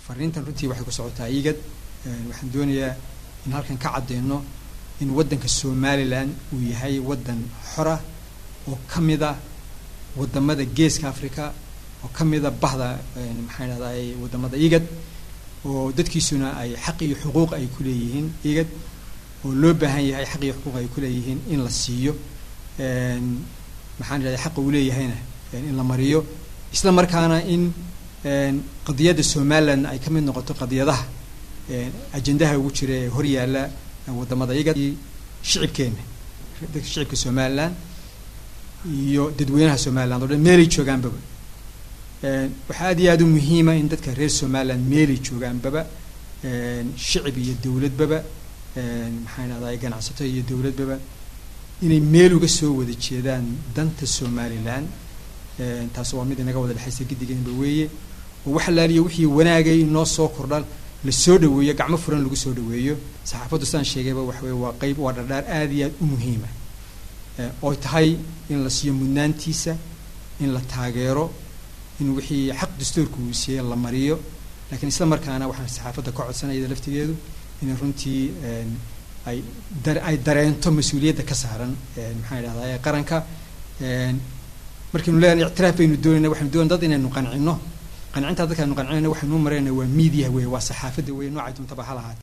fariintan runtii waxay ku socotaa igad waxaan doonayaa in halkan ka caddeyno in waddanka somalilan uu yahay waddan xora oo ka mid a waddamada geeska africa oo ka mid a bahda maxaan idhahday waddamada igad oo dadkiisuna ay xaq iyo xuquuq ay ku leeyihiin igad oo loo baahan yahay xaq iyo xuquuq ay ku leeyihiin in la siiyo maxaan idhahday xaqa uu leeyahayna in la mariyo isla markaana in qadiyadda somalilan ay ka mid noqoto qadiyadaha ajendaha ugu jira ee hor yaalla waddamada igad shicibkeena dadka shicibka somalilan iyo dadweynaha somaliland o dhan meelay joogaanbaba waxaa aad iyo aada u muhiima in dadka reer somaliland meelay joogaanbaba shicib iyo dowladbaba maxaan idhahday ganacsato iyo dowladbaba inay meel uga soo wada jeedaan danta somalilan taas waa mid inaga wada dhexaysa giddigeenba weeye oo wax laaliyo wixii wanaagay noo soo kordhan la soo dhaweeyo gacmo furan lagu soo dhaweeyo saxaafaddu sidaan sheegayba waxa weye waa qeyb waa dhardhaar aada iyo aada u muhiima ooy tahay in la siiyo mudnaantiisa in la taageero in wixii xaq dastuurka uu siiyey la mariyo lakiin isla markaana waxaan saxaafadda ka codsanayada laftigeedu inay runtii ay ay dareento mas-uuliyadda ka saaran maxaan idhahdaa qaranka markaynu leeyahay ictiraaf baynu doonayna waxaynu doonay dad inaynu qancino qancintaa dadka aynu qancinayna waxaynu u marayna waa media wey waa saxaafadda wey noocay duntaba ha lahaate